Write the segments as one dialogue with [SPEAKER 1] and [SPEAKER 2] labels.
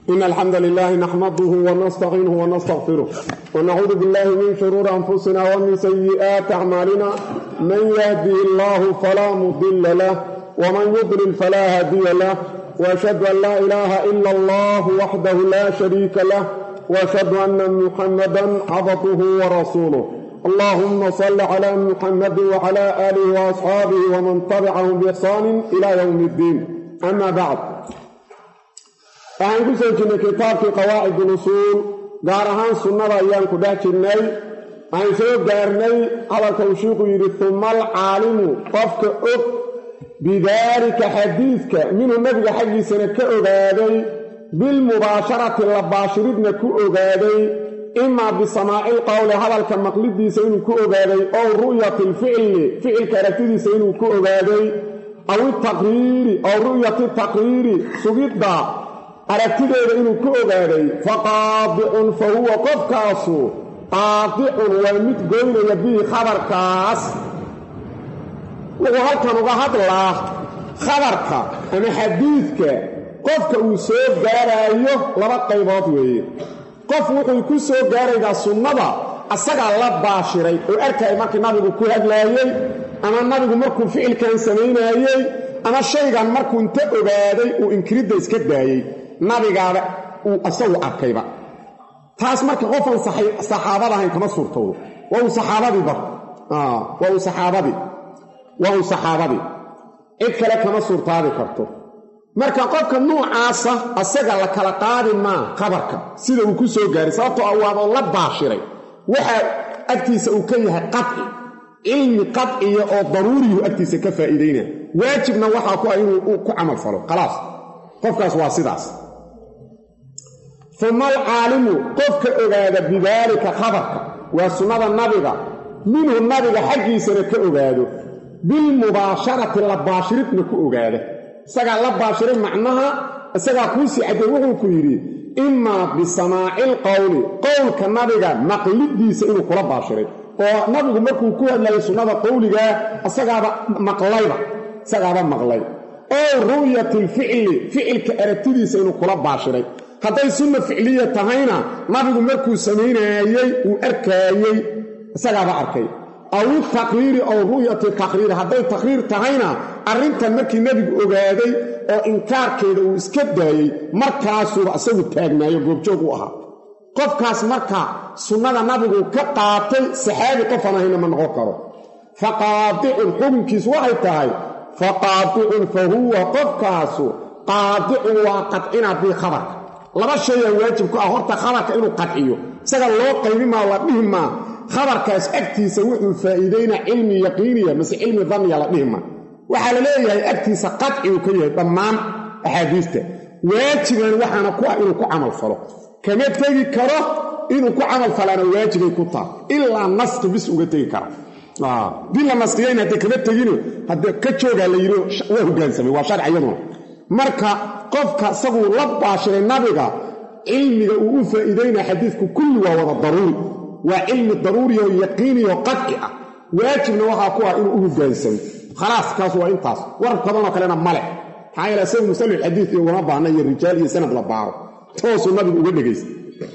[SPEAKER 1] إن الحمد لله نحمده ونستعينه ونستغفره ونعوذ بالله من شرور أنفسنا ومن سيئات أعمالنا من يهدي الله فلا مضل له ومن يضلل فلا هادي له وأشهد أن لا إله إلا الله وحده لا شريك له وأشهد أن محمدا عبده ورسوله اللهم صل على محمد وعلى آله وأصحابه ومن تبعهم بإحسان إلى يوم الدين أما بعد waxaan ku soo jirnay kitaabkii qawaacid ulusuul gaar ahaan sunnada ayaan ku dhex jirnay waxaan soo gaarnay hadalka uu shiiku yidhi uma alcaalimu qofka og bidaalika xadiidka minhu nabiga xaggiisana ka ogaaday bilmubaasharati la baashiridna ku ogaaday imaa bisamaaci lqowli hadalka maqlidiisa inuu ku ogaaday ow ru'yati lficli ficilka aragtidiisa inuu ku ogaaday aw itaqriiri ow ru'yati taqriiri sugidda aragtideeda inuu ku ogaaday fa qaadicun fa huwa qofkaasu qaadicun waa mid goynaya bihi khabarkaas wuxuu halkan uga hadlaa khabarka ama xadiidka qofka uu soo gaaraayo laba qaybood weeye qof wuxuu ku soo gaaraydaa sunnada asagaa la baashiray oo arkaya markii nabigu ku hadlaayey ama nabigu markuu ficilkan samaynaayey ama shaygan markuu inta ogaaday uu inkiridda iska daayey nabigaaba uu asagu arkayba taas marka qofaan saxaabada ahayn kama suurtowdo waa uu saxaabadiiba waa uu saxaabadii waa uu saxaabadii cid kale kama suurtaabi karto marka qofka nuucaasa asaga la kala qaadi maa khabarka sida uu ku soo gaaray sababtoo ah waaba la baashiray waxa agtiisa uu ka yahay qaci cilmi qaciya oo daruuriyu agtiisa ka faa'iidaynaya waajibna waxaa ku ah inuu ku camal falo khalaas qofkaas waa sidaas uma alcaalimu qofka ogaada bidaalika khabarka waa sunnada nabiga minhu nabiga xaggiisana ka ogaado bilmubaasharati la baashiridna ku ogaada isagaa la baashiray macnaha isagaa kuusii caddey wuxuu ku yidhi imaa bisamaaci lqowli qowlka nabiga maqlidiisa inuu kula baashiray oo nabigu markuu ku hadlayay sunnada qowligaa isagaaba maqlayba isagaaba maqlay ow ru'yati lficli ficilka aragtidiisa inuu kula baashiray hadday sunna ficliya tahayna nabigu markuu samaynaayey uu arkaayey isagaaba arkay aw itaqriiri ow ru'yati taqriiri hadday taqriir tahayna arrintan markii nebigu ogaaday oo inkaarkeeda uu iska daayey markaasuuba isagu taagnaayo goobjoog u ahaa qofkaas marka sunnada nabigu ka qaatay saxaabi qofaan ahayna ma noqon karo fa qaadicun xukunkiis waxay tahay fa qaadicun fa huwa qofkaasu qaadicun waa qadcinaa bii khabarka laba shayaa waajib ku ah horta khabarka inuu qadciyo isaga loo qaybi maa la dhihi maa khabarkaas agtiisa wuxuu faa'iidaynaa cilmi yaqiiniya mase cilmi danniya la dhihi maa waxaa la leeyahay agtiisa qadcigu ka yahay dhammaan axaadiista waajiban waxaana ku ah inuu ku camal falo kama tegi karo inuu ku camal falaana waajibay ku taha ilaa naski bis uga tegi kara dii la naskiyayn haddee kama tegino haddee ka joogaa la yidhi waa hogaansamay waa sharci iyaduna marka qofka isaguu la baashiray nabiga cilmiga uu u faa'iidaynaa xadiidku kulli waa wada daruuri waa cilmi daruuriyaoo yaqiiniyaoo qadci ah waajibna waxaa ku ah inuu u hogaansamo khalaas kaas waa intaas war badanoo kalena male maxaa yeele isagu musalix xadiid iyo ugama baahna iyo rijaal iyo sanad la baaro toosuu nabigu uga dhegaysta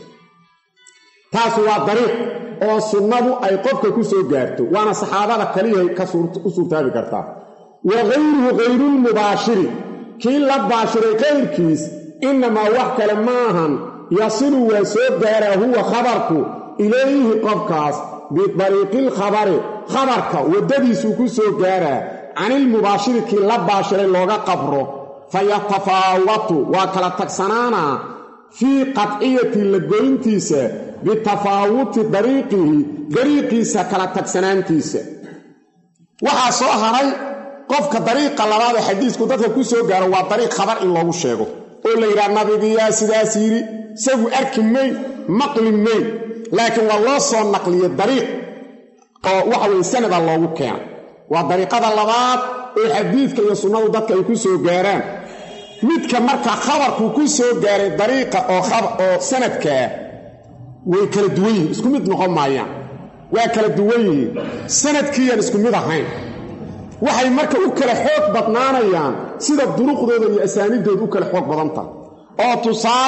[SPEAKER 1] taas waa dariiq oo sunnadu ay qofka ku soo gaarto waana saxaabada kaliyahay u suurtaabi kartaa wa hayruhu hayrulmubaashiri kii la baashiray kayrkiis innamaa wax kale maahan yasilu waa soo gaaraa huwa khabarku ilayhi qofkaas bidariiqilkhabari khabarka waddadiisuu ku soo gaaraa canilmubaashiri kii la baashiray looga qabro fa yatafaawatu waa kala tagsanaanaa fii qadciyati la goyntiisa bitafaawuti dariiqihi dariiqiisa kala tagsanaantiisa waxaa soo haray qofka dariiqa labaad ee xadiisku dadka ku soo gaaro waa dariiq khabar in loogu sheego oo la yidhaha nabigiyaa sidaas yidhi isagu arki mayn maqli mayn laakiin waa loo soo naqliyey dariiq oo waxa weye sanada loogu keena waa dariiqada labaad oo xadiidka iyo sunnadu dadka ay ku soo gaaraan midka marka khabarkuu ku soo gaaray dariiqa oo sanadkaa way kala duwan yihiin isku mid noqon maayaan waa kala duwan yihiin sanadkiiyaan isku mid ahayn waxay marka u kala xoog badnaanayaan sida duruqdooda iyo asaaniiddooda u kala xoog badan tahay oo tusaale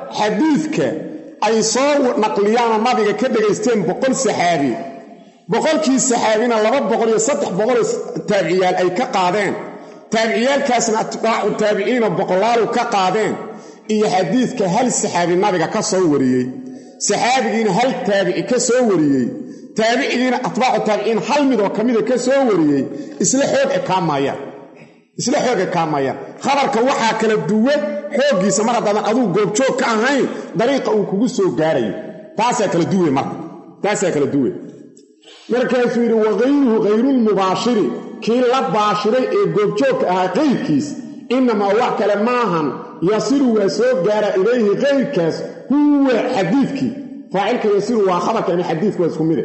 [SPEAKER 1] xadiidka ay soo naqliyaanoo nabiga ka dhegaysteen boqol saxaabi boqolkii saxaabina laba boqol iyo saddex boqoloo taabiciyaal ay ka qaadeen taabiciyaalkaasna atbaacu taabiciina boqolaalu ka qaadeen iyo xadiidka hal saxaabi nabiga ka soo wariyey saxaabigiina hal taabici ka soo wariyey taabicigiina atbaacu taabiciin hal midoo ka mida ka soo wariyey isla xoog ekaamayaan isla xoog ekaamayaan khabarka waxaa kala duwan xooggiisa mar haddaadan aduu goobjoog ka ahayn dariiqa uu kugu soo gaarayo taasaa kala duwe marka taasaa kala duwe markaasuu yidhi wakayruhu khayrulmubaashiri kii la baashiray ee goobjoogka ahaa kayrkiis innamaa wax kale maahan yasiru waa soo gaara ilayhi kayrkaas huwa xadiidkii faacilka yasiru waa khabarka ama xadiidku waa isku mide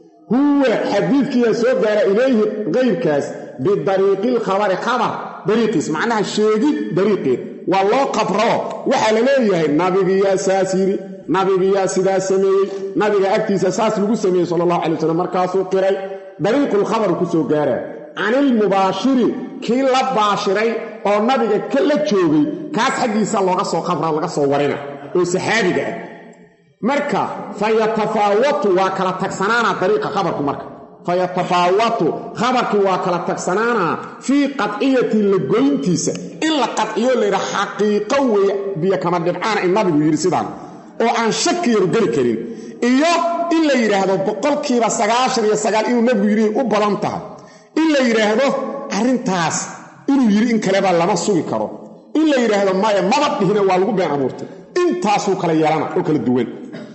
[SPEAKER 1] huwa xadiidkiiyaa soo gaara ilayhi kayrkaas bidariiqi lkhabari khabar dariiqiis macnaha sheegid dariiqeed waa loo qabroo waxaa la leeyahay nabigiyaa saas yidhi nabigiyaa sidaas sameeyey nabiga agtiisa saas lagu sameeyey sala allahu alay wasalam markaasuu qiray dariiqulkhabaru ku soo gaaraa canilmubaashiri kii la baashiray oo nabiga la joogay kaas xaggiisa looga soo qabra laga soo warina oo saxaabiga ah marka fa yatafaawatu waa kala tagsanaanaa dariiqa khabarku marka fa yatafaawatu khabarkii waa kala tagsanaanaa fii qadciyati la goyntiisa in la qadciyo layidha xaqiiqo weeye biyo kama dhibcaana in nabigu yidhi sidaan oo aan shaki yaru geli karin iyo in la yidhaahdo boqolkiiba sagaashan iyo sagaal inuu nabigu yidhi u badan tahay in la yidhaahdo arrintaas inuu yidhi in kaleba lama sugi karo in la yidhaahdo maya maba dhihina waa lagu been abuurtay intaasuu kala yeelana oo kala duwan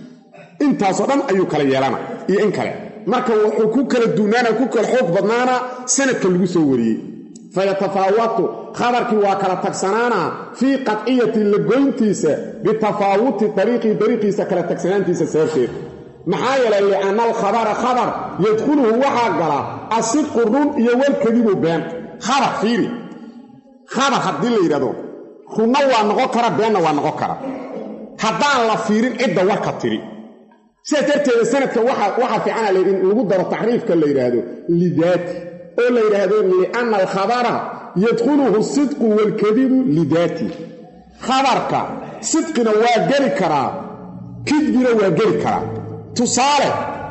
[SPEAKER 1] intaasoo dhan ayuu kala yeelana iyo in kale marka wuxuu ku kala duunaana ku kala xoog badnaana sanadka lagu soo wariyey fayatafaawatu khabarkii waa kala tagsanaana fii qadciyati la goyntiisa bitafaawuti dariiqii dariiqiisa kala tagsanaantiisa sababteed maxaa yeelay lianna alkhabara khabar yadkhuluhu waxaa gala asidqu run iyo walkadibu been khabar fiiri khabar haddii la yidhahdo runna waa noqon kara beenna waa noqon kara haddaan la fiirin cidda warka tiri sidaas darteeda sanadka waxaa fiicana in lagu daro taxriifka la yidhaahdo lidaati oo la yidhaahdo lianna alkhabara yadkhuluhu sidqu waalkadibu lidaati khabarka sidqina waa geli karaa kidbina waa geli karaa tusaale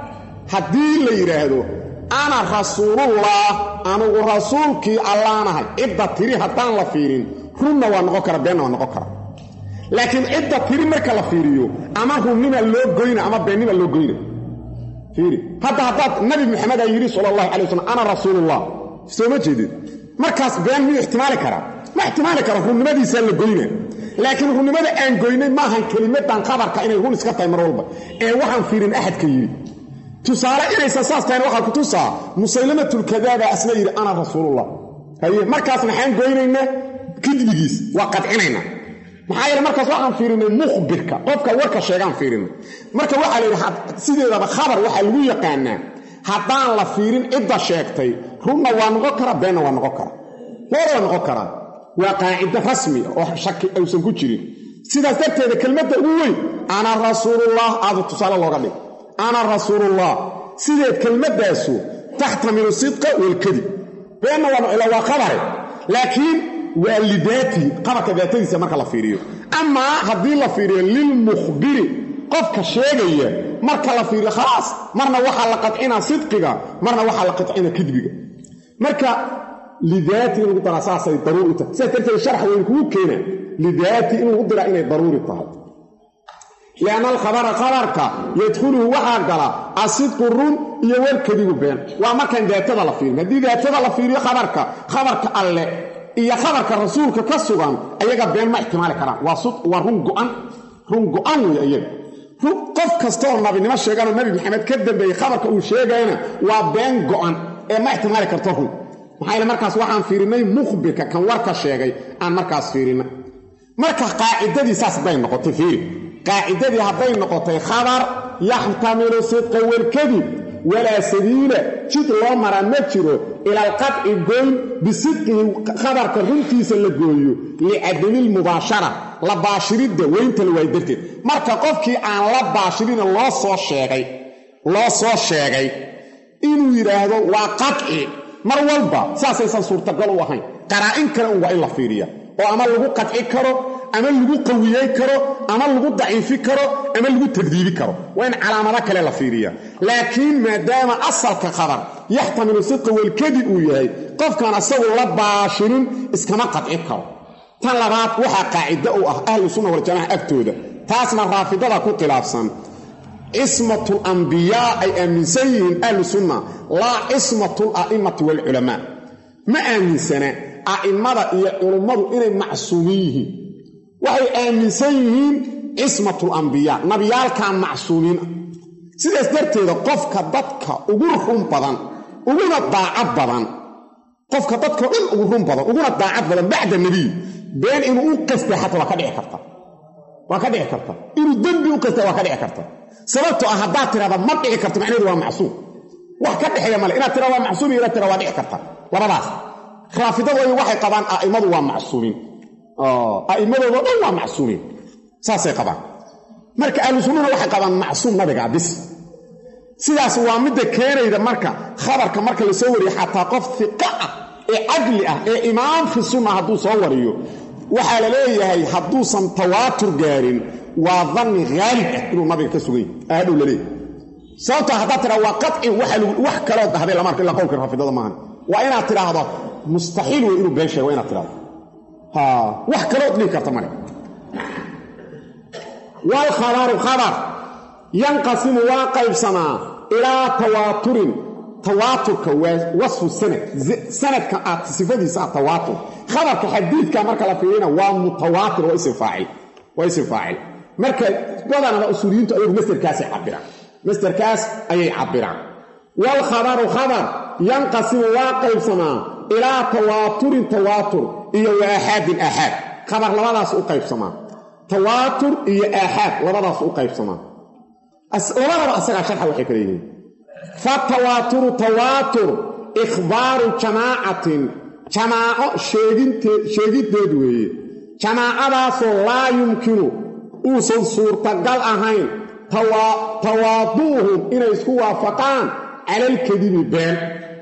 [SPEAKER 1] haddii la yidhaahdo ana rasuulullah anugu rasuulkii allaanahay cidda tiri haddaan la fiirin runna waa noqon kara beenna waa noqon kara laakiin cidda tiri marka la fiiriyo ama runnima loo goyna ama beennima loo goyna fiiri hadda haddaad nabi maxamedaa yidhi sala allahu calay wasalam ana rasuulullah soo ma jeedid markaas been miyuu ixtimaali karaa ma ixtimaali kara runnimadiisaa la goyna laakiin runnimada aan goynay maahan kelimadan khabarka inay run iska tahay mar walba ee waxaan fiirin axadka yidhi tusaale inaysan saas tahayn waxaa ku tusaa musaylamatulkadaaba asna yidhi ana rasuulullah haye markaas maxaan goynaynaa kidbigiis waa qadcinaynaa maxaa yeele markaas waxaan fiirinay mukhbirka qofka warka sheegaan fiirinay marka waxaa la yidhi sideedaba khabar waxaa lagu yaqaanaa haddaan la fiirin cidda sheegtay runna waa noqon kara beenna waa noqon kara loora waa noqon karaa waa qaacido rasmi oo shaki aysan ku jirin sidaas darteeda kelmadda ugu weyn ana rasuulullah aadu tusaale looga dhig ana rasuulullah sideed kelmaddaasu taxtamilu sidqa walkadib beenna waa waa khabare laakiin waa lidaatihi qabarka daatadiisa marka la fiiriyo amaa haddii la fiiriyo lilmukhbiri qofka sheegaya marka la fiiriyo khalaas marna waxaa la qadcinaa sidqiga marna waxaa la qadcinaa kidbiga marka lidaati in lagu daraa saasay daruuri tahay sidaas darteed sharax weyn kugu keena lidaati in lagu diraa inay daruuri tahay lianna alkhabara khabarka yadkhuluhu waxaa gala asidqu run iyo walkadibu been waa markaan daatada la fiirin haddii daatada la fiiriyo khabarka khabarka alle iyo khabarka rasuulka ka sugan ayaga been ma ixtimaali karaan waa run go'an run go'an wey ayaga qof kastaoo nabinimo sheeganoo nabi maxamed ka dambeeyey khabarka uu sheegayana waa been go'an ee ma ixtimaali karto run maxaa yeele markaas waxaan fiirinnay mukhbirka kan warka sheegay aan markaas fiirinnay marka qaacidadii saas hadday noqotay fiiri qaacidadii hadday noqotay khabar yaxtamilu sidqa walkadib walaa sabiila jid loo maraa ma jiro ila alqadci goyn bisidqihi khabarka runtiisa la gooyo licadamilmubaashara la baashiridda weynta la waayo darteed marka qofkii aan la baashirina loo soo sheegay loo soo sheegay inuu yidhaahdo waa qadci mar walba saasaysan suurtagal u ahayn qaraa'in kale un waa in la fiiriya oo ama lagu qadci karo ama lagu qawiyey karo ama lagu daciifi karo ama lagu tagdiibi karo waa in calaamado kale la fiiriya laakiin maadaama asalka khabar yaxtamilu sidqa walkadib uu yahay qofkaan asagu la baashinin iskama qadci karo tan labaad waxaa qaacido u ah ahlu sunna waljamaca agtooda taasna raafidada ku khilaafsan cismatul ambiyaa ay aaminsan yihiin ahlu sunna laa cismatul a'immati waalculamaa ma aaminsana a'immada iyo culummadu inay macsuumin yihiin waxay aaminsan yihiin cismatul ambiyaa nabiyaalkaa macsuumiin ah sidaas darteeda qofka dadka ugu run badan uguna daacad badan qofka dadkao dhan ugu run badan uguna daacad badan bacda nebiy been inuu u qasta xataa waa ka dhici karta waa ka dhici karta inuu dembi u qasta waa ka dhici karta sababtoo ah haddaad tirahda ma dhici karto macnaheedu waa macsuum wax ka dhexeeya male inaad tira waa macsuum iyo inaad tira waa dhici karta labadaas raafidadu ay waxay qabaan a'immadu waa macsuumiin a'immadoodo dhan waa macsuumiin saasay qabaan marka ahlu sunnuna waxay qabaan macsuum nabigaa bis sidaas waa midda keenayda marka khabarka marka la soo wariyo xataa qof fiqa ah ee cadli ah ee imaam fi sunna hadduu soo wariyo waxaa la leeyahay hadduusan tawaatur gaarin waa danni haalib ah inuu nabiga ka sugany aadhow laleeyahy sababtaa haddaad tidhahdo waa qaci wax kaloo dahday lama arko illaa qowlka raafidada maahan waa inaad tidhaahdo mustaxiil wey inuu been sheego waa inaad tidhahdo wax kalood dhihi karta male waalkhabaru khabar yanqasimu waa qaybsamaa ilaa tawaaturin tawaaturka waa wasfu sanad sanadka aad sifadiisa ah tawaatur khabarka xadiidka marka la fiirina waa mutawaatir waa isim faacil waa isim faacil marka badanaba usuuliyiintu ayagu masderkaasay cabiraan masderkaas ayay cabiraan waalkhabaru khabar yanqasimu waa qaybsamaa ilaa tawaaturin tawaatur iyo wa aaxaadin aaxaad khabar labadaas u qaybsamaa tawaatur iyo aaxaad labadaas u qaybsamaa labadaba asagaa sharxa waxay kala yihiin fatawaaturu tawaatur ikhbaaru jamaacatin jamaaco sheegiddeed weeye jamaacadaasoo laa yumkinu uusan suurtagal ahayn tawaaduuhum inay isku waafaqaan cala alkadibi been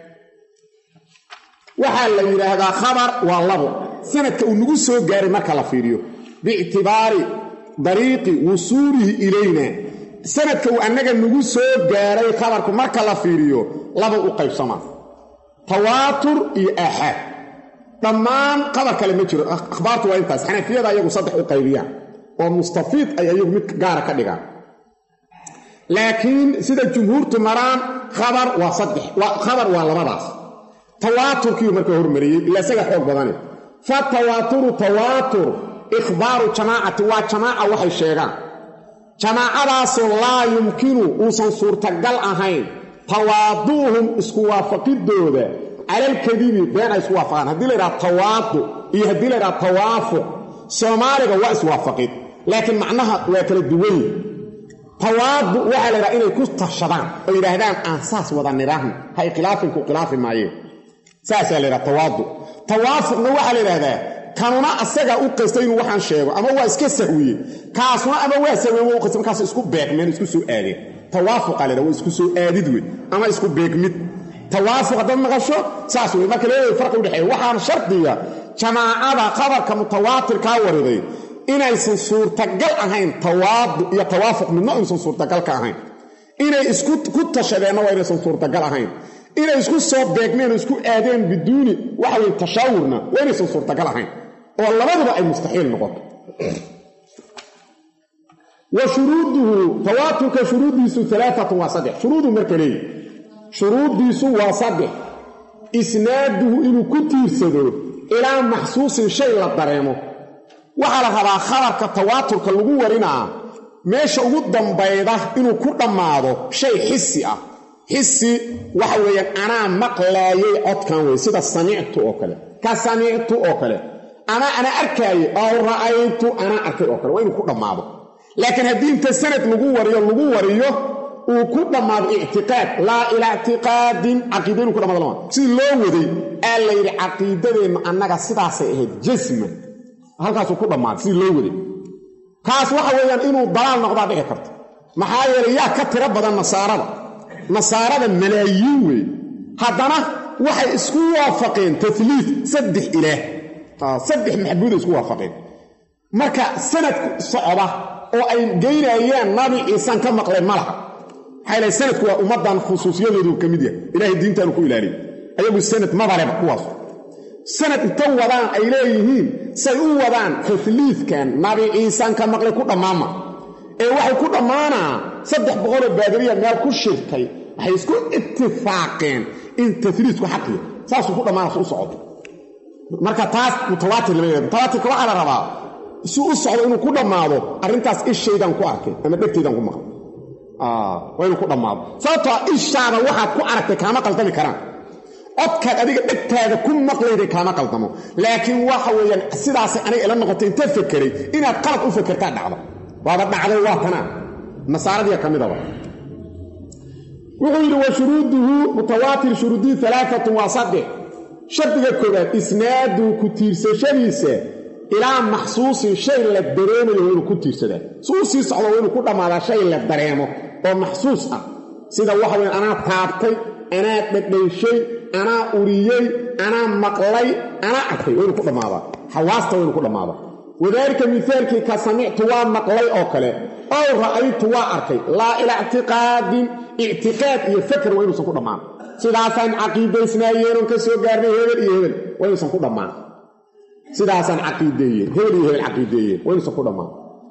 [SPEAKER 1] waxaa la yidhaahdaa khabar waa labo sanadka uu nagu soo gaaray marka la fiiriyo biictibaari dariiqi wusuulihi ilayna sanadka uu annaga nagu soo gaaray khabarku marka la fiiriyo laba u qaybsamaa tawaatur iyo aaxaad dhammaan khabar kale ma jiro akhbaartu waa intaas xanafiyada ayagu saddex u qaybiyaan oo mustafiid ay ayagu mid gaara ka dhigaan laakiin sida jumhuurtu maraan khabar waa saddex khabar waa labadaas tawaaturkiiu marka hormariyey ila isaga xoog badane fa tawaaturu tawaatur ikhbaaru jamaacati waa jamaaca waxay sheegaan jamaacadaasoo laa yumkinu uusan suurtagal ahayn tawaaduuhum isku waafaqidooda calalkadibi been ay isku waafaqaan haddii la yidhaha tawaadu iyo haddii la yidhaha tawaafuq soomaaliga waa iswaafaqid laakiin macnaha waa kala duwanyi tawaadu waxaa la yidhaha inay ku tashadaan oo yidhaahdaan aan saas wada nidhaahno ha ikhilaafinku khilaafi maayeen saasaa la yidhaha tawaadu tawaafuqna waxaa la yidhahdaa kanuna asagaa u qastay inuu waxaan sheego ama waa iska sahwiye kaasuna ama waa sahwiye waa u qastay markaas isku beegmeen isku soo aadeen tawaafuqa la yidhaha waa isku soo aadid wey ama isku beegmid tawaafuq haddaad maqasho saas wey marka leeyahay farqi udhexeeya waxaana shardiga jamaacada khabarka mutawaatirkaa wariday inaysan suurtagal ahayn tawaadu iyo tawaafuq midna aysan suurtagal ka ahayn inay isku ku tashadeenna waa inaysan suurtagal ahayn inay isku soo beegmeen oo isku aadeen biduuni waxa weye tashaawurna waa inaysan suurtagal ahayn oo labaduba ay mustaxiil noqoto wa shuruuduhu tawaaturka shuruuddiisu alaaatun waa saddex shuruuduu marka leeyi shuruuddiisu waa saddex isnaaduhu inuu ku tiirsado ilaa maxsuusin shay la dareemo waxaa la rabaa khabarka tawaaturka lagu warinaa meesha ugu dambayda inuu ku dhammaado shay xisi ah xisi waxa weeyaan anaa maqlaayay codkan wey sida samictu oo kale ka samictu oo kale ama ana arkaaye aw ra'aytu anaa arkay oo kale waa inuu ku dhammaado laakiin haddii inta sanad lagu wariyo lagu wariyo uu ku dhammaado ictiqaad laa ilaa ictiqaadin caqiida inuu ku dhammaado lama sidii loo waday aa la yidhi caqiidadeennu annaga sidaasay ahayd jasman halkaasuu ku dhammaaday sidii loo waday kaas waxa weeyaan inuu dalaal noqdaa dhici karto maxaa yeelay yaa ka tiro badan nasaarada nasaarada malaayiin weeye haddana waxay isku waafaqeen taliid saddex ilaah saddex maxbuuday isku waafaqeen marka sanad socda oo ay geynayaan nabi ciisan ka maqlay ma laha maxaa ilahay sanadku waa ummaddan khusuusiyadoodu ka mid yahay ilaahay diintaanu ku ilaaliyay ayagu sanad mabaleba kuwaas sanad inta wadaan ay leeyihiin say u wadaan tahliidkan nabi ciisan ka maqlay ku dhammaama ee waxay ku dhammaanaa saddex boqoloo baadiriya meel ku shirtay waxay isku itifaaqeen in tahliidku xaqiya saasuu ku dhammaana u socdo marka taas mutawaatir lama yihahdo mutawaatirka waxaa la rabaa si u socdo inuu ku dhammaado arrintaas ishaydan ku arkay ama dhegtaydan ku maqlay waa inuu ku dhammaado sababtoo ishaada waxaad ku aragtay kaama qaldami karaan codkaad adiga dhegtaada ku maqlayday kaama qaldamo laakiin waxa weeyaan sidaasay aniga ila noqotay inta fekeray inaad qalad u fekertaa dhacdo waaba dhacday waa tanaa nasaaradiya ka midaba wuxuu yidhi wa shuruuduhu mutawaatir shuruudii alaaatun waa saddex shardiga koobaad isnaadu ku tiirsashadiisa ilaa maxsuusin shay la dareemayo waa inuu ku tiirsadaa si uu sii socdo waa inuu ku dhammaadaa shay la dareemo oo maxsuus ah sida waxa weya anaa taabtay anaa dhadhayshay anaa uriyey anaa maqlay anaa arkay waa inuu ku dhammaadaa xawaasta waa inuu ku dhammaadaa wadaalika mihaalkii ka samictu waa maqlay oo kale ow ra'aytu waa arkay laa ilaa ictiqaadin ictiqaad iyo fakr waa inuusan ku dhammaan sidaasaan caqiidaysnaayeenon ka soo gaarnay hebel iyo hebel waa inuusan ku dhammaan sidaasaan caqiideeyeen hebel iyo hebel caqiideeyeen waa inuusan ku dhammaan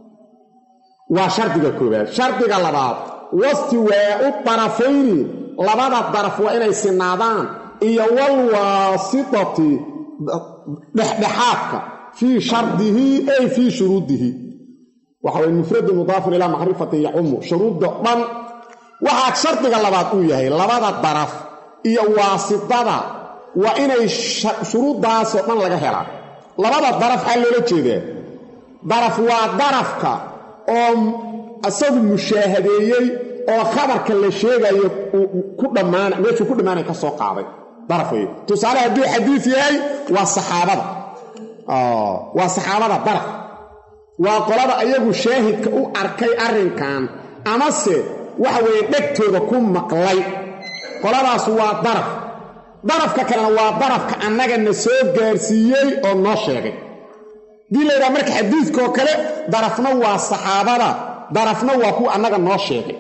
[SPEAKER 1] waa shardiga koobaad shardiga labaad wastiwaau darafayni labada daraf waa inay sinaadaan iyo walwaasitati dhexdhexaadka fii shardihi ay fii shuruudihi waxa way mufradu mudaafun ilaa macrifati yacumu shuruudda dhan waxaa shardiga labaad uu yahay labada daraf iyo waasidada waa inay shuruuddaasoo dhan laga helaa labada daraf xaa loola jeedaa daraf waa darafka oo isagu mushaahadeeyey oo khabarka la sheegayo ku dhammaana meeshuu ku dhammaanay ka soo qaaday daraf wey tusaale hadduu xadiis yahay waa saxaabada waa saxaabada daraf waa qolada ayagu shaahidka u arkay arrinkan amase waxa weeye dhegtooda ku maqlay qoladaas waa daraf darafka kalena waa darafka annagana soo gaarsiiyey oo noo sheegay haddii la yidhaha marka xadiidkaoo kale darafna waa saxaabada darafna waa kuwa annaga noo sheegay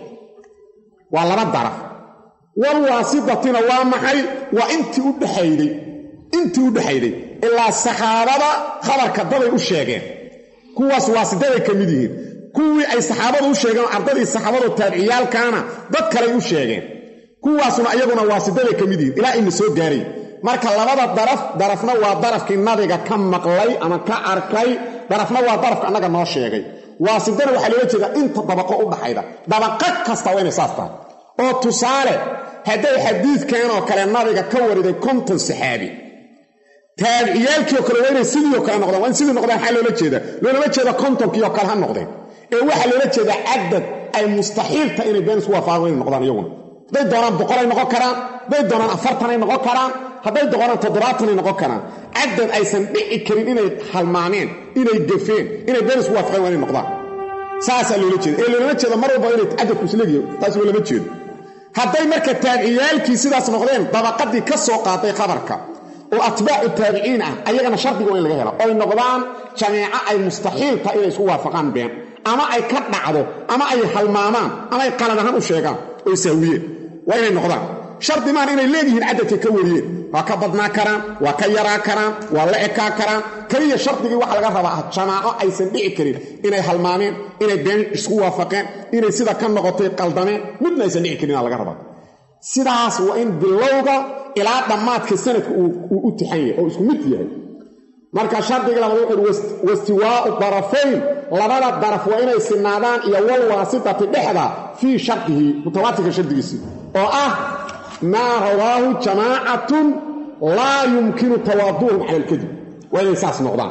[SPEAKER 1] waa laba daraf walwaasidatina waa maxay waa intii u dhexayday intii u dhexayday ilaa saxaabada khabarka daday u sheegeen kuwaas waasidaday ka mid yihiin kuwii ay saxaabadu u sheegeen ardadii saxaabado taabiciyaalkaana dad kaley u sheegeen kuwaasuna iyaguna waasidaday ka mid yihiin ilaa ina soo gaaray marka labada daraf darafna waa darafkii nabiga ka maqlay ama ka arkay darafna waa darafka annaga noo sheegay waasidana waxaa loola jeedaa inta dabaqo u dhaxayda dabaqo kasta waa inay saas tahay oo tusaale hadday xadiidkan oo kale nabiga ka wariday konton saxaabi taabiciyaalkii oo kale waa inay sidii oo kale noqdaan waa in sidii noqdaan maxaa loola jeeda loolama jeeda kontonkii oo kale ha noqdeen ee waxaa loola jeedaa cadad ay mustaxiilta inay been isku waafaqaan inay noqdaan iyaguna hadday doonaan boqolay noqon karaan hadday doonaan afartanay noqon karaan hadday doonaan toddobaatanay noqon karaan cadad aysan dhici karin inay halmaameen inay gafeen inay been isku waafaqeen waa inay noqdaan saasaa loola jeeda ee loolama jeeda mar walba inay cadadku isleegyahay taas loolama jeedo hadday marka taabiciyaalkii sidaas noqdeen dabaqadii ka soo qaaday khabarka oo atbaacu taabiciin ah ayagana shardiga waa in laga hela oy noqdaan jameeco ay mustaxiil tahay inay isku waafaqaan been ama ay ka dhacdo ama ay halmaamaan ama ay qalad ahaan u sheegaan oy sahwiyeen waa inay noqdaan shardi maan inay leedihiin cadadka ka wariyeen waa ka badnaa karaan waa ka yaraa karaan waa la ekaa karaan keliya shardigii waxaa laga rabaa ah jamaaco aysan dhici karin inay halmaameen inay been isku waafaqeen inay sida ka noqotay qaldameen midna aysan dhici karin aa laga rabaa sidaas waa in bilowga ilaa dhammaadka sanadka uu u tixan yahay oo isku mid yahay marka shardiga labaad wuxuuhi wastiwaau darafayn labada daraf waa inay sinaadaan iyo walwaasitati dhexda fii shardihi mutawaatirka shardigiisii oo ah maa rawaahu jamaacatun laa yumkinu tawaaduuhum cala alkadib waa inay saas noqdaan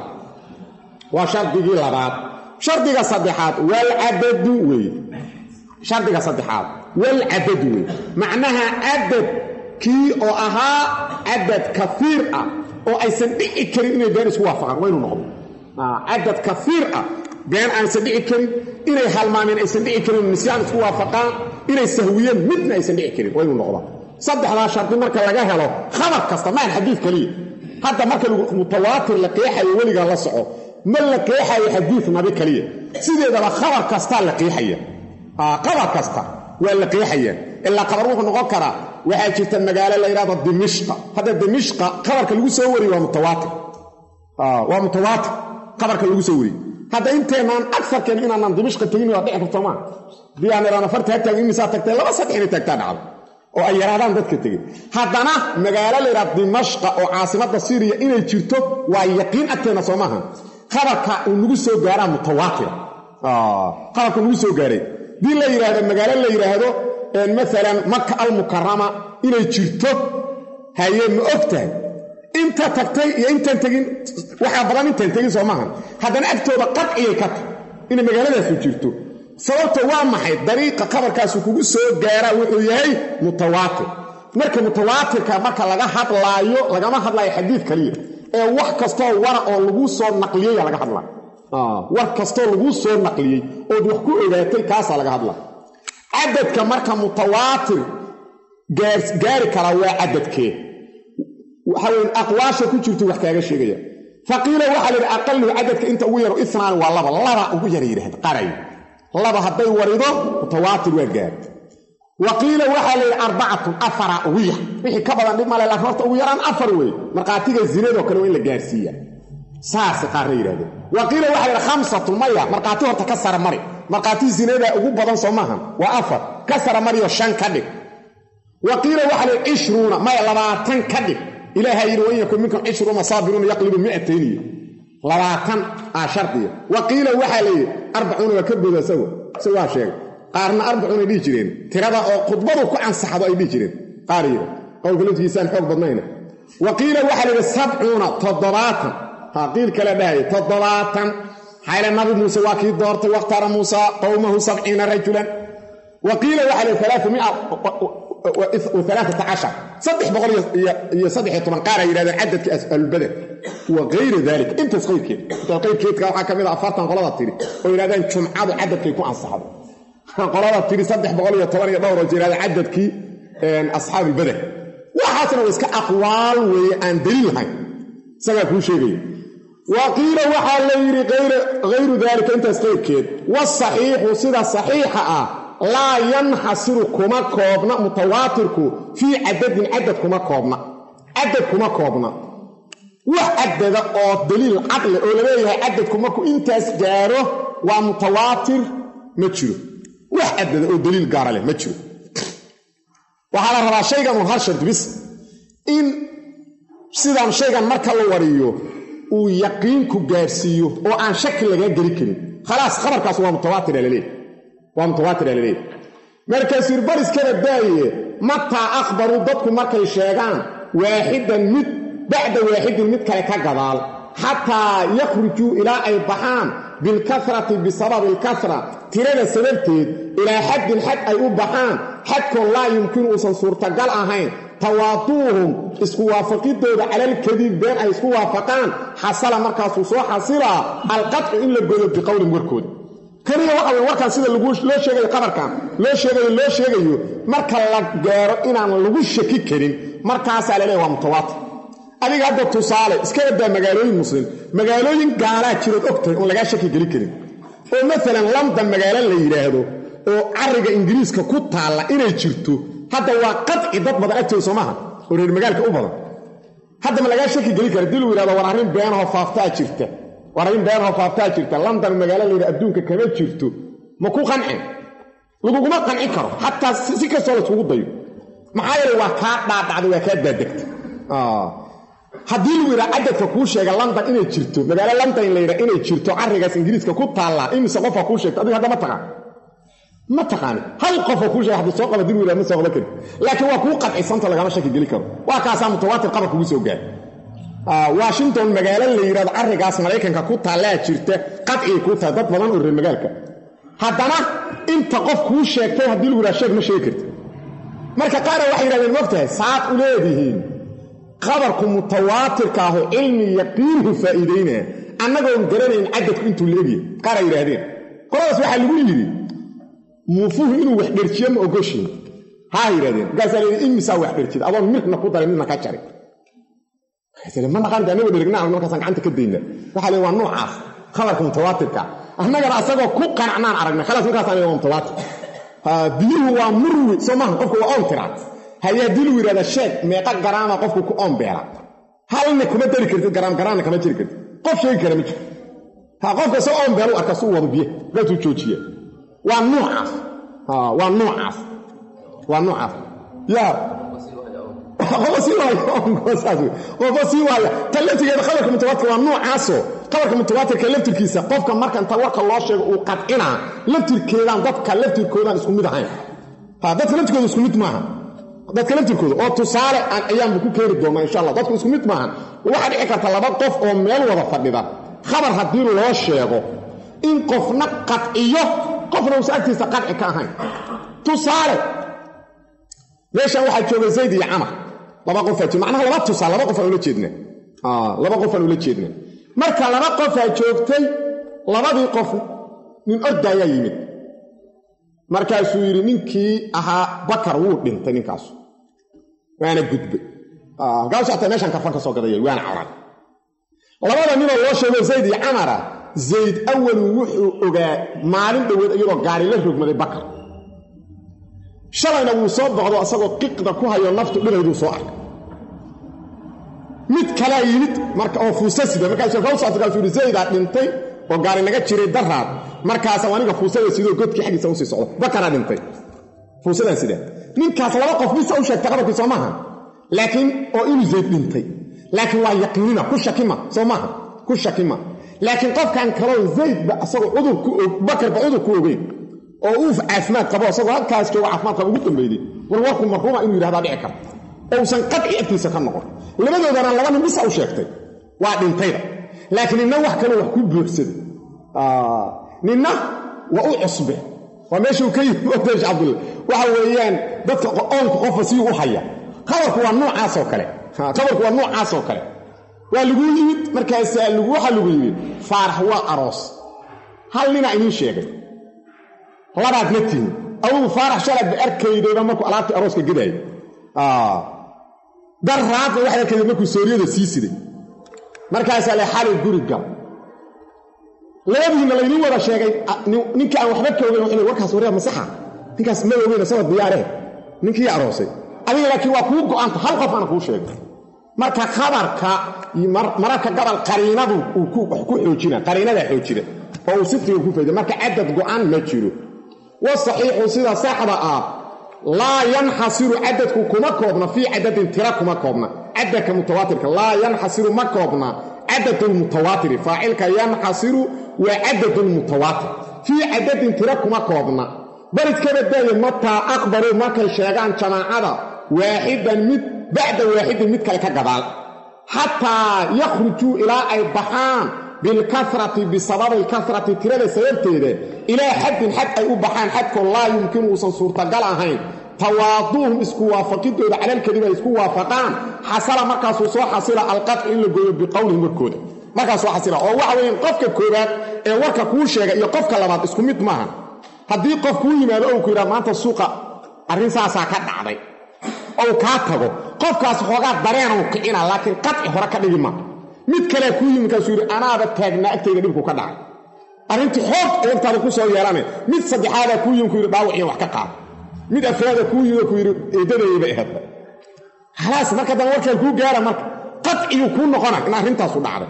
[SPEAKER 1] waa shardigii labaad shardiga saddexaad walcadadu weeye shardiga saddexaad walcadadu weeye macnaha cadad kii oo ahaa cadad kaiir ah oo aysan dhici karin inay been isku waafaqaan waa inuu noqdo cadad kaiir ah been aansan dhici karin inay halmaameen aysan dhici karin nisyaan isku waafaqaan inay sahwiyeen midna aysan dhici karin waa inuu noqdaa saddexdaa shardi marka laga helo khabar kasta maan xadiid keliya hadda marka mutawaatir la qeexayo weligaa la soco ma la qeexayo xadiid nabi kaliya sideedaba khabar kastaa la qeexaya qabar kasta waa la qeexaya ilaa qabar wuxuu noqon karaa waxaa jirta magaalo la yidhahdo dimishqa hadda dimishqa qabarka lagu soo wariye waa mutawaatir waa mutawaatir qabarka lagu soo wariye hadda inteenaan agsarkeen inaanaan dimishqa tegin waa dhici karto maa hadii aan idhaano farta ha taagin imisaa tagtay laba saddex inay taagtaa dhacdo oo ay yaraadaan dadka tegey haddana magaalo la yidhahdo dimashqa oo caasimadda siiriya inay jirto waa yaqiin agteenna soo maaha qabarka uu nagu soo gaaraa mutawaatira qabarka nagu soo gaaray dii la yidhaahdo magaalo la yidhaahdo maalan maka almukarama inay jirto haye ma og tahay inta tagtay iyo intaan tegin waxaa badan intaan tegin soo maahan haddana agtooda qadciyay ka tahy inay magaaladaasu jirto sababta waa maxay dariiqa qabarkaasu kugu soo gaaraa wuxuu yahay mutawaatir marka mutawaatirka marka laga hadlaayo lagama hadlaayo xadiid kaliya ee wax kastoo wara oo laguu soo naqliyaya laga hadlaa war kastoo laguu soo naqliyey ood wax ku ogaatay kaasaa laga hadlaa cadadka marka mutawaatir gaari karaa waa cadadkee waxaweyn aqwaasha ku jirtu wax kaaga sheegaya faqiila waxaa la yidhi aqaluhu cadadka inta ugu yaro inaani waa laba laba ugu yara yidhahda qaray laba hadday warido mutawaatir waa gaar wa qiila waxaa la yidhi arbacatun afara ugu yar wixii ka badan dhib male laakiin horta ugu yaraan afar weeye markhaatiga zinadoo kale waa in la gaarsiiya saasay qaarna yidhahdeen wa qiila waxaa la yidhi khamsatun maya markhaati horta ka sara mari markhaati zinada ugu badan soo maahan waa afar ka sara mariyo shan ka dhig wa qiila waxaa la yidhi cishruuna maya labaatan ka dhig ilaahaa yidhi wain yakun minkum cishruuna saabiruuna yaqlibu mi'atayniyo labaatan aa shardiya wa qiila waxaa la yidhi arbacuuna waa ka boda isagu si waa sheegay qaarna arbacuunay dhihi jireen tirada oo khudbadu ku ansaxdo ay dhihi jireen qaar yidha qowlka laftigiisaan xoog badnayna wa qiila waxaa la yidhi sabcuuna toddobaatan ha qiil kale dhahaya toddobaatan xayla nabi muuse waa kii doortay wakhtaara muusa qowmahu sabciina rajulan wa qiila waxaa la yidhi alaamia saddex boqol iyo saddex iyo toban qaar ay yidhahdeen cadadka ahlulbadar wa kayra dalik intaas qayrkeed intaas qayrkeedka waxaa ka mid a afartan qolada tiri oo yidhahdeen jumcadu cadadkay ku ansaxdo qolada tiri saddex boqol iyo toban iyo dhowr oo yidhahdeen cadadkii asxaabulbadar waxaasna waa iska aqwaal weeye aan daliil lahayn isagaa kuu sheegaya wa qiila waxaa la yidhi hayru daalika intaas qayrkeed wasaxiixu sida saxiixa ah laa yanxasiru kuma koobna mutawaatirku fii cadadin cadad kuma koobna cadad kuma koobna wax cadada oo daliil cadle oo laleeyahay cadadku markuu intaas gaaro waa mutawaatir ma jiro wax cadada oo daliil gaara leh ma jiro waxaa la rabaa shaygan un hal shardi bis in sidaan shaygan marka la wariyo uu yaqiinku gaarsiiyo oo aan shaki lagaa geli karin khalaas khabarkaas waa mutawaatira laleeyahy waa mutawaatira laleeyahy markaasir bariskana daaye mataa akhbaruu dadku markay sheegaan waaxidan mid bacda waaxidin mid kale ka gadaal xataa yakhrujuu ilaa ay baxaan bilkasrati bisababi alkasra tirada sababteed ilaa xaddin xad ay u baxaan xadkoon laa yumkinu uusan suurtagal ahayn tawaaduuhum isku waafaqidooda calalkadiib been ay isku waafaqaan xasala markaasuu soo xasilaa alqadcu in la godo biqowlin warkooda keliya waxa weye warkaan sida loo sheegayo qabarkan loo sheegayo loo sheegayo marka la gaaro inaan lagu shaki karin markaasaa la leeya waa mutawaatir adiga hadda tusaale iska badaa magaalooyin muslim magaalooyin gaalaa jirood ogtahay oon lagaa shaki geli karin oo maalan london magaalo la yidhaahdo oo cariga ingiriiska ku taalla inay jirto hadda waa qadci dad badan agtooda soo maaha oo reer magaalka u badan hadda ma lagaa shaki geli kara dii lu yidhahdo war arrin beenahoo faaftaa jirta war arrin beenahoo faaftaa jirta london magaalo la yidhahdo adduunka kama jirto ma ku qancin laguguma qancin karo xataa si kastoo laiskugu dayo maxaa yeele waa kaa dhaadhacday waa kaa daadegta haddii lagu yidhaha cadadka kuu sheega london inay jirto magaalo london la yidhaha inay jirto carrigaas ingiriiska ku taallaa imise qofaa kuu sheegta adiga hadda ma taqaan ma taqaani hal qofoo kuu sheega haddii soo qaba dil yidhaha ma soo qaban karin laakiin waa kuu qadcisanta lagama shaki geli karo waa kaasaa mutawaatir qabar kugu soo gaar washington magaalo la yidhahdo carrigaas maraykanka ku taallaa jirta qadcigay kuu tahay dad badan oo reer magaalka haddana inta qof kuu sheegtay haddii lagu yidhaha sheeg ma sheegi karti marka qaara waxay yidhahdeen mogtahay saad u leedihiin qabarku mutawaatirka aho cilmi yaqiinhu faa'iidaynaa annagoon garanayn cadadku intuu leegyahay qaar ay yidhaahdeen qoladaas waxaa lagu yidhi muufuhu inuu wax dherjiyo ma ogoshiin haa yidhahdeen markaasaa layidhi imisaa wax dherjida adoon mirna ku daray midna ka jaray ma naqaan anago dherigna markaasaan gacanta ka dayna waxaa la waa noocaas khabarka mutawaatirka annagana asagoo ku qanacnaan aragnay khalaas markaasaan waa mutawaatir biyuhu waa murwi soo maaha qofku waa oon tiraa hayaa dii lagu yidhahda sheeg meeqa garaama qofku ku oon beela halna kuma dari kartid garaam garaamna kama jiri kartid qof sheegi kara ma jiro ha qofka soo oon beelu arka suu wado biyo gaasuu joojiya waa nuucaas waa nuucaas waa nuucaas yaa qofa sii waayqofa sii waaya tan laftigeeda khabarka mutawaatirka waa nuucaasoo khabarka mutawaatirka laftirkiisa qofka marka inta warka loo sheego uu qadcinaa laftirkeedaan dadka laftirkoodaan isku mid ahayn dadka laftirkooda isku mid maaha dadka laftirkooda oo tusaale aan ayaanba ku keeni doonaa insha allah dadku isku mid maahan waxaa dhici karta laba qof oo meel wada fadhida khabar haddii loo sheego in qofna qadciyo qofna uusa agtiisa qadci ka ahayn tusaale meeshan waxaa jooga zayd iyo camar laba qofaa jooga macnaha laba tusaal laba qof aan ula jeedna laba qof aan ula jeedna marka laba qofaa joogtay labadii qof nin ordaayaa yimid markaasuu yidhi ninkii ahaa bakar wuu dhintay ninkaasu waana gudbay halkaasu ataa meeshaan karfan ka soo gadaya waana caran labada ninoo loo sheego zayd iyo camara zayd awalu wuxuu ogaa maalin dhoweed iyadoo gaari la rogmaday bakar shalayna wuu soo boqdo asagoo qiqda ku hayo naftu dhinayduu soo arkay mid kalaa yimid marka oo fuusa sida markaasukaasu yidhi zaydaa dhintay oo gaari naga jiray daraad markaasa aniga fuusada sidoo godkii xaggiisa usii socdo bakaraa dhintay fuusadaan sidaa ninkaas laba qof bisa u sheegtay qabarkii soo maaha laakiin oo inuu zayd dhintay laakiin waa yaqiinina ku shakima soo maaha ku shakima laakiin qofkan kaloo zaydba asagoo cudur ku og bakarba cudur ku ogeyn oo uu caafimaad qabo asagoo halkaas jooga caafimaad qabo ugu dambeeyey war warku marhuuma inuu yidhahdaa dhici karta ousan qadci agtiisa ka noqon labadoodana laba nin bisa u sheegtay waa dhintayda laakiin ninna wax kaloo wax ku buuxsaday ninna waa u cusbe waa meeshuu ka yimi odesh cabdulla waxa weeyaan dadka oonka qofa sii u haya khabarku waa noocaasoo kale khabarku waa noocaasoo kale waa laguu yimid markaasaa waxaa lagu yimid faarax waa aroos hal ninaa idiin sheegay labaad ma tihin adugu faarax shalaadba arkaydayba markuu alaabtii arooska gadaayo daraadna waxaad arkayda markuu sooriyada sii siday markaasaa le xalay guri gal labadiinna laydiin wada sheegay ninkii aan waxba ka ogeyn wuxuu warkaas waryaa masaxa ninkaas ma ogeyn sanad diyaareh ninkii aroosay adiga laakiin waa kuu go'anta hal qof aana kuu sheegay marka khabarka mararka gabal qariinadu uu ku xoojina qariinadaa xoojina oo uu sidqiga ku fayda marka cadad go'an ma jiro wasaxiixu sida saxda ah laa yanxasiru cadadku kuma koobna fii cadadin tira kuma koobna cadadka mutawaatirka laa yanxasiru ma koobna cadad lmutawaatiri faacilka yanxasiru waa cadad lmutawaatir fii cadadin tira kuma koobna baridka badaaye mataa aqbaruu markay sheegaan jamaacada waaxidan mid bacda waaxidin mid kale ka gadaal xataa yakhrujuu ilaa ay baxaan bilkasrati bisababi alkasrati tirada sababteeda ilaa xaddin xad ay u baxaan xadkoo laa yumkinu uusan suurtagal ahayn tawaaduuhum isku waafaqidooda calalkadib ay isku waafaqaan xasala markaasuu soo xasila alqaci in la gooyo biqowlihim warkooda markaas soo xasila oo waxa weeyaan qofka koowaad ee warka kuu sheega iyo qofka labaad isku mid maaha haddii qof kuu yimaado ou ku yidhaha maanta suuqa arrin saasaa ka dhacday ou kaa tago qofkaas xoogaa dareenuu kicina laakiin qaci hore ka dhigi ma mid kalea kuu yimi kaasuu yidhi anaaba taagnaa agtayda dhibku ka dhacay arrintii xoog eegtaada ku soo yeelane mid saddexaadaa kuu yimi ku yidhi dhaawaciyo wax ka qaada mid afraada kuu yimi ku yidhi eedadayba ehedba khalaas marka dambe warkaan kuu gaara marka qaciyuu kuu noqona in arrintaasu dhacday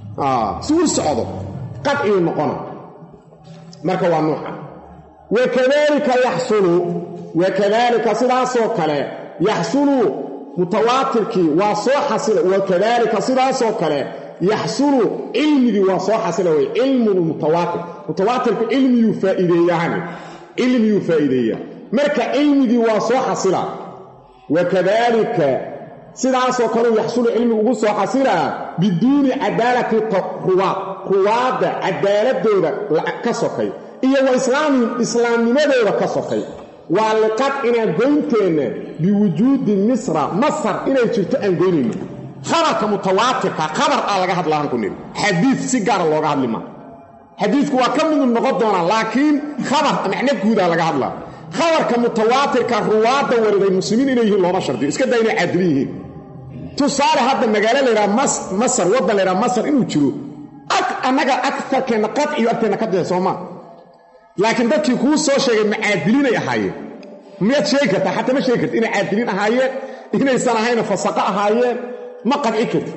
[SPEAKER 1] si u socdo qaciyuu noqona marka waa nuuca wakadalika yaxsulu wakadalika sidaasoo kale yaxsulu mutawaatirkii waa soo xasila wakadalika sidaasoo kale yaxsulu cilmigii waa soo xasila wey cilmu mutawaatir mutawaatirku cilmiyuu faaiideeyahani cilmiyuu faa'iideeyaa marka cilmigii waa soo xasila wakadalika sidaasoo kaleu yaxsulu cilmi ugu soo xasilaa biduuni cadaalati ruwaad ruwaadda cadaaladooda ka sokay iyo wa islaamihim islaamnimadooda ka sokay waa liqadcinaa goynteenna biwujuudi misra masar inay jirto aan goynayno khabarka mutawaatirka khabar aa laga hadlaaan ku niri xadiid si gaara looga hadli maa xadiidku waa ka midu noqon doonaa laakiin khabar macno guudaa laga hadlaa khabarka mutawaatirka ruwaadda wariday muslimiin inay yihiin looma shardiyo iska daa inay caadili yihiin tusaale hadda magaalo laydhaha masar waddan laydhaha masar inuu jiro annaga agarkeenna qadciyo agteenna ka dee soomaa laakiin dadkii kuu soo sheegay macaadiliinay ahaayeen miyaad sheegi kartaa xataa ma sheegi karti inay caadiliin ahaayeen inaysan ahayna fasaqo ahaayeen ma qadci karti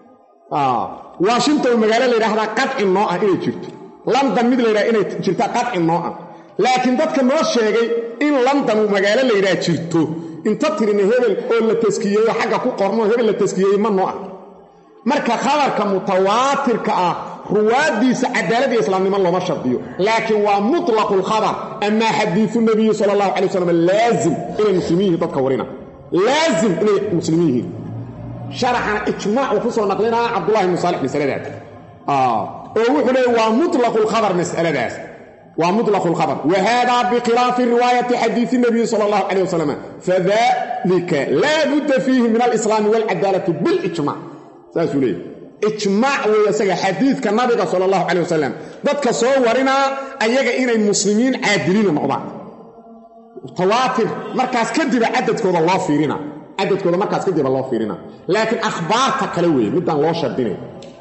[SPEAKER 1] washington magaalo la yidhaahdaa qadci noo ah inay jirto london mid la yidhaha inay jirtaa qadci noo ah laakiin dadka noo sheegay in london uu magaalo la yidhaha jirto inta tirina hebel oo la taskiyeeyo xagga ku qorno hebel la taskiyeeyey ma noo ah marka khabarka mutawaatirka ah ruwaaddiisa cadaalad iyo islaamnimo looma shardiyo laakiin waa mutlaqu lkhabar amaa xadiiu nabiyi sala allahu calay wasalam laazim inay muslimiin yihiin dadka warina laazim inay muslimiin yihiin sharaxana ijmaac uu ku soo naqlinaa cabdullahi bnu saalix masaladaas oo wuxuu leey waa mutlaqu lkhabar masaladaas waa mutlaqu lkhabar wa hada bikhilaafi riwaayati xadiisi nabiyi sala allahu calay wasalam fadalika laa budda fiihi min alislaami walcadaalati bilijmac saasuu leeyay ijmaac weeye isaga xadiidka nabiga sala allahu calay wasalam dadka soo warinaa ayaga inay muslimiin caadiliina noqdaan tawaatir markaas kadiba cadadkooda loo fiirina cadadkooda markaas kadiba loo fiirina laakiin akhbaarta kale weeye midaan loo shardinay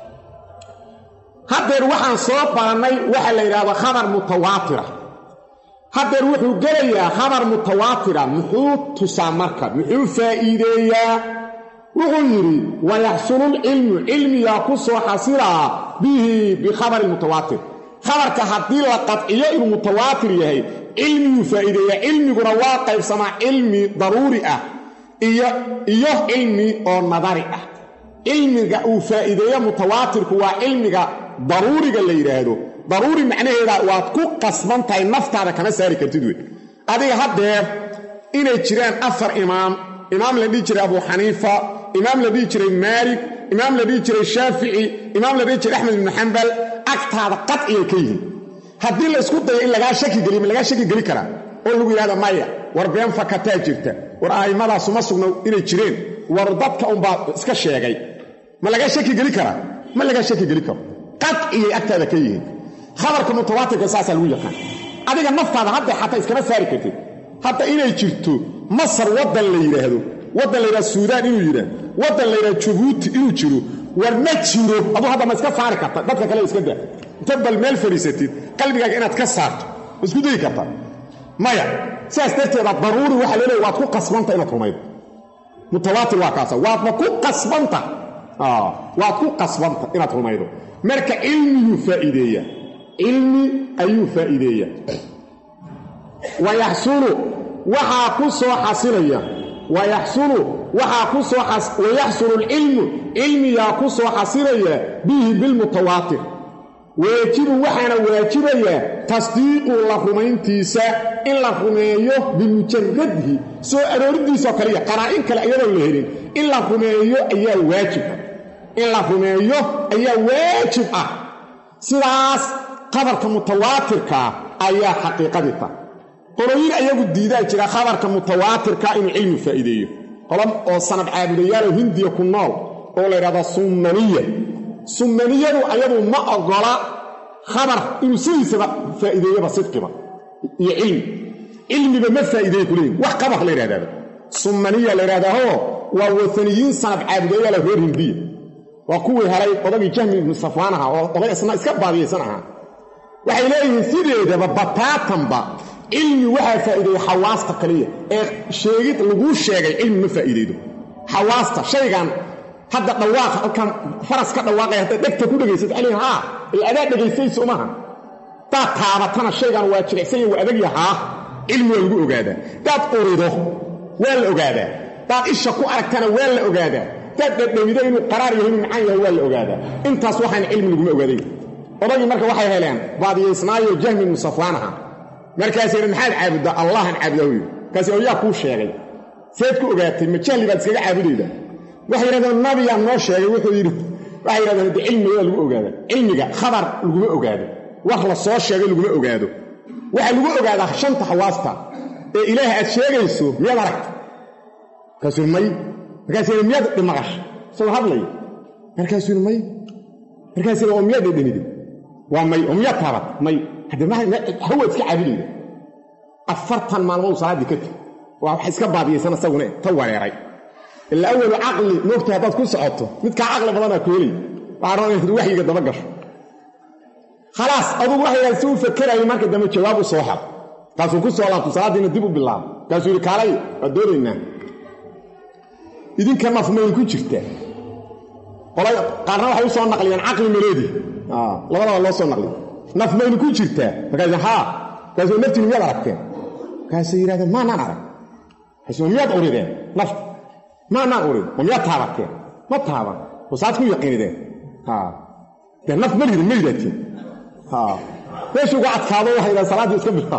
[SPEAKER 1] haddeer waxaan soo barannay waxa la yidhahdo khabar mutawaatira haddeer wuxuu gelayaa khabar mutawaatira muxuu tusaa marka muxuu faa'iideeyaa wuxuu yidhi wayaxsululcilmu cilmigaa ku soo xasilaa bihi bikhabari mutawaatir khabarka haddii la qadciyo inuu mutawaatir yahay cilmiyuu faa'iideeyaa cilmiguna waa qaybsamaa cilmi daruuri ah iyo iyo cilmi oo nadari ah cilmiga uu faa'iideeyo mutawaatirku waa cilmiga daruuriga la yidhaahdo daruuri macnaheeda waad ku qasban tahay naftaada kama saari kartid wey adiga haddeer inay jiraan afar imaam imaam la dhihi jiray abu xaniifa imaam la dhihi jiray maalik imaam la dhihi jiray shaafici imaam la dhihi jiray axmed ibnu xambal agtaada qadciyay ka yihiin haddii la isku dayo in lagaa shaki geliyo ma lagaa shaki geli karaa oo lagu yidhahda maya war been fakataa jirta war a'immadaas uma sugno inay jireen war dadka unbaa iska sheegay ma lagaa shaki geli karaa ma lagaa shaki geli karo qadciyay agtaada ka yihiin khabarka mutawaatirka saasaa lagu yaqaan adiga naftaada hadda xataa iskama saari kartid hadda inay jirto masar waddan la yidhaahdo waddan la yidhahdo suudaan inuu yidhaah waddan la yidhahdo jabuuti inuu jiro war ma jiro aduu hadda ma iska saari karta dadka kale iska daa inta bal meel fadhiisatid qalbigaaga inaad ka saarto ma isku dayi kartaa maya sidaas darteeda daruuri waxaa loo leeya waad ku qasbanta inaad rumaydo mutawaatir waa kaasa waadna ku qasbanta waad ku qasbanta inaad rumaydo marka cilmiyuu faa'iideeya cilmi ayuu faa'iideeya wayaxsulu waxaa ku soo xasilaya wayaxsulu waxaa ku soo wayaxsulu alcilmu cilmiyaa ku soo xasilaya bihi bilmutawaatir waajibu waxaana waajibayaa tasdiiqu la rumayntiisa in la rumeeyo bimujaradihi soo arooridiisoo kaliya qaraa'in kale iyadoon la helin in la rumeeyo ayaa waajib in la rumeeyo ayaa waajib ah sidaas qabarka mutawaatirkaa ayaa xaqiiqadii ta qoloyin ayagu diidaa jira khabarka mutawaatirka inuu cilmi faa'iideeyo qolo oo sanad caabudayaaloo hindiya ku nool oo la yidhahda summaniya summaniyadu ayadu ma ogola khabar inuu sidiisaba faa'iideeyaba sidqiba iyo cilmi cilmiba ma faa'iideeya kuleeyihin wax qabar la yidhahdaaba summaniya la yidhahdaahoo waa wataniyiin sanad caabudayaala reer hindiya waa kuwii helay odagii jahmi ibnu safwaan ahaa oo oday isna iska baadiyaysan ahaa waxay leeyihiin sideedaba bataatanba cilmi waxaa faa'iideeya xawaasta kaliya ee sheegid laguu sheegay cilmi ma faa'iideydo xawaasta shaygan hadda dhawaaqa halkan faras ka dhawaaqaya haddaad dhegta ku dhegaysato ali haa il adaa dhegaysayso umaha daad taabatana shaygan waa jilicsanya waa adagya haa cilmi waa lagu ogaadaa daad urido waa la ogaadaa daad isha ku aragtana waa la ogaadaa daad dhadhawido inuu qaraar yahay inuu macaan yahay waa la ogaadaa intaas waxaana cilmi laguma ogaaday odagii marka waxay heleen baadiyaysnaayo jahmi ibnu safwaan ahaa markaasay yidhi maxaad caabuddaa allahan caabudaa yidhi markaas yaa kuu sheegay seed ku ogaatay ma jahli baad iskaga caabudaydaa waxay yidhahdeen nabiyaa noo sheegay wuxuu yidhi waxay yidhahdeen de cilmiga waa lagu ogaada cilmiga khabar laguma ogaado wax la soo sheegay laguma ogaado waxaa lagu ogaadaa shanta xawaasta ee ilaah aad sheegayso miyaad aragta markaasuu may markaas yidhi miyaad dhimaqash isagoo hadlaya markaasuu yidhi may markaas yidhi oo miyaad dhedhamide waa may oo miyaad taabat may hadde hawaad iska caabudayda afartan maalmood salaaddii ka teg waa wax iska baadiyaysan isaguna ta wareeray ila awalu caqli moogta haddaad ku socoto midkaa caqli badanaa ku helay waxaa raba inaad waxyiga daba gasho khalaas adugu waxayidhaha si u fakerayay marka dambe jawaab u soo xel kaasuu ku soo laabto salaaddiina dib u bilaabo kaasuu yidhi kaalay waa doonaynaa idinka nafmayn ku jirta qaarna waxay u soo naqliyeen caqli mareedi labadaba loo soo naqliy naf maynu ku jirtaa markaas haa markaasuu naftiinu miyaad aragteen markaasay yidhahdeen maanaan arag markaasuu miyaad urideen nafta maanaan urid ma miyaad taabateen ma taaban wasaad ku yaqiinideen dee naf ma lihin ma yidhaatiin meeshii uga adkaado waxay yidhahdeen salaaddii iska bilaab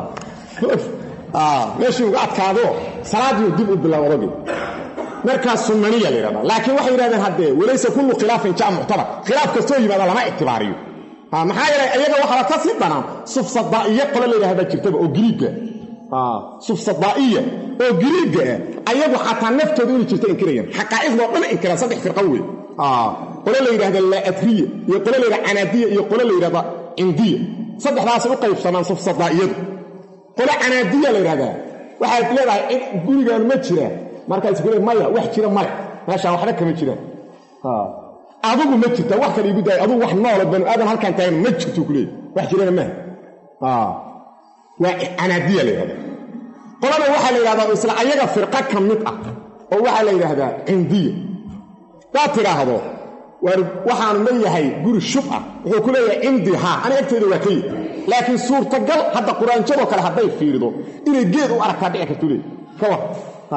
[SPEAKER 1] meeshii uga adkaado salaaddii dib u bilaab odagii markaas sunaniya la yidhahdaa laakiin waxay yidhahdeen haddee walaysa kullu khilaafin jaa muctabar khilaaf kastoo yimaada lama ictibaariyo maxaa yeelay ayaga waxaaba ka sii danaan sufsadaa'iye qole la yidhahdaa jirtaba oo giriigga sufsadaa'iya oo giriigga ah ayagu xataa naftooda inay jirta inkirayaan xaqaa'idoo dhan inkiraan saddex firqa wey qole la yidhahda laatriya iyo qole la yidhahda canaadiya iyo qole la yidhahda cindiya saddexdaasay u qaybsamaan sufsadaa'iyadu qole canaadiya la yidhahdaa waxaad leedahay cid gurigaan ma jira markaas ku le maya wax jira male meeshaan waxba kama jiraan adugu ma jirta wax kale igu daaya adugu wax noolo banu aadan halkaan taagan ma jirto kuleey wax jirana maaha waa canaadiya la yidhahda qolada waxaa la yidhahdaa isla ayaga firqa ka mid ah oo waxaa la yidhaahdaa cindiya hadaad tidhaahdo waxaanu leeyahay guri shub ah wuxuu ku leeyahay cindi haa aniga agteeda waa ka yid laakiin suurtagal hadda quraanjadoo kale hadday fiirido inay geed u aragtaa dhici kartu leey ka war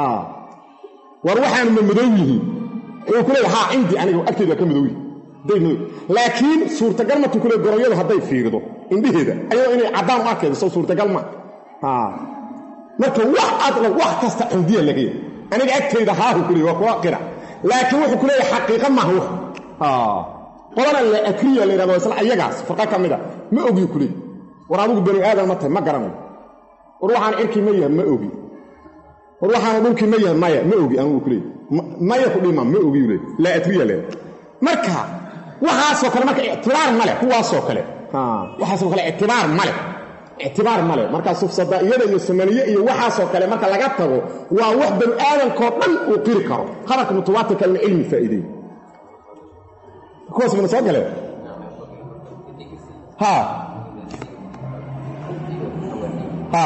[SPEAKER 1] war waxaanu ma madow yihiin wuxuu ku leeyahay haa cindi aniga agteeda waa ka madow yihin hadday madow laakiin suurtagal markuu ku leey goroyadu hadday fiirido indhaheeda ayadoo inay caddaan u arkaydo soo suurtagal ma marka wax adla wax kasta cindiya laga yahay aniga agtayda haahu ku leey waa kuwa qira laakiin wuxuu ku leeyahay xaqiiqa maaha wax qolana la akriya la yidhahdo isla ayagaas farqa ka mida ma ogi ku leey war adigu banu aadan ma tahay ma garanayo war waxaan cirkii ma yahay ma ogi war waxaana dhulkii ma yahay maya ma ogi anugu ku leey maya ku dhima ma ogi leey la akriya le marka waxaasoo kale marka ictibaar male kuwaasoo kale waxaasoo kale ictibaar male ictibaar male marka sufsadaa'iyada iyo samaniye iyo waxaasoo kale marka laga tago waa wax banu aadankoo dhan uu qiri karo khabarka mutawaatirka in cilmi faa'iideeyo kuwaas mana soo galeen ha ha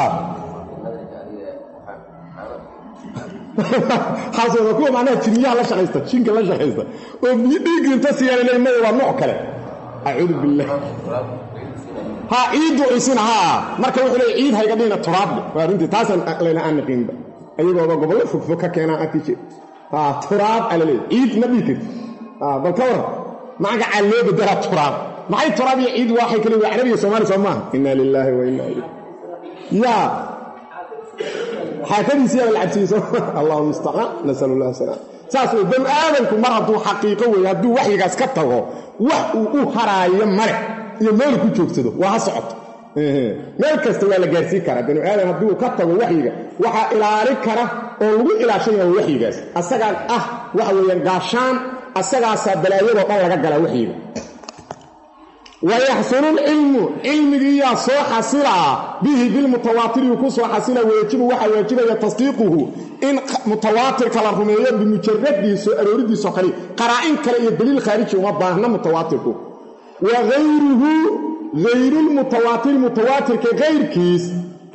[SPEAKER 1] xaasooda kuwa macnaha jiniyaha la shaqaysta jinka la shaqaysta oo biyo dhiiggi inta siyaanay maya waa nooc kale acuudu billah ha ciiddu isina haa marka wuxuu leey ciid hayga dhihina turaable waa runtii taasaan layna aan naqiinba ayagooba gobollo fogfog ka keenaan arki jir ha turaab ala leey ciid ma dhihi karti bal ka waran magacaa loo bedelaa turaab maxay turaab iyo ciid waxay kale waa carabiga soomaali soo maaha inna lilaahi wa inna ilayh yaa xaafadiisi yaa la cabsiiso allahu mustacaan nasalu allah salaam saas wey banu aadanku mar hadduu xaqiiqo weeye hadduu waxyigaas ka tago wax uu u haraayo male iyo meel ku joogsado waa ha socoto meel kasta waa la gaarsiin karaa banu aadan hadduu ka tago waxyiga waxaa ilaali kara oo lagu ilaashan yaha waxyigaas asagaan ah waxa weeyaan gaashaan asagaasaa balaayadoo dhan laga galaa waxyiga wayaxsulu lcilmu cilmigiiyaa soo xasilaa bihi bilmutawaatiriyu ku soo xasila wayajibu waxaa waajibaya tasdiiquhu in mutawaatirka la rumeeyo bimujaradihi soo arooridiisoo kale qaraa'in kale iyo daliil khaariji uma baahna mutawaatirku wa hayruhu hayrulmutawaatiri mutawaatirka kayrkiis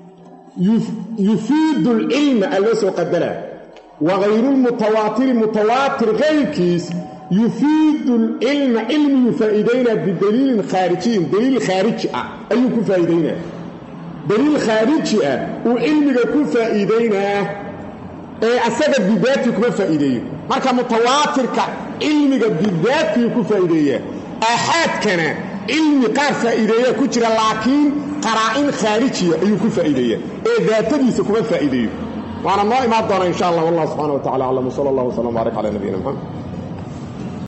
[SPEAKER 1] yufiidu lcilma aa loo soo qadaraa wa hayrulmutawaatiri mutawaatir kayrkiis yufiidu lcilma cilmiyuu faa'iidaynaa bidaliilin khaarijiyin daliil khaariji ah ayuu ku faa'iidaynaa daliil khaariji ah uu cilmiga ku faa'iidaynaa ee asaga bidaatii kuma faa'iideeyo marka mutawaatirka cilmiga bidaatii ku faa'iideeyaa aaxaadkana cilmi qaar faa'iideeya ku jira laakiin qaraa'in khaarijiya ayuu ku faa'iideeyaa ee daatadiisa kuma faa'iideeyo waana noo imaan doona insha allah wallah subxana wa tacala aclam wsala allah wslam baarik cala nabiyina maxamed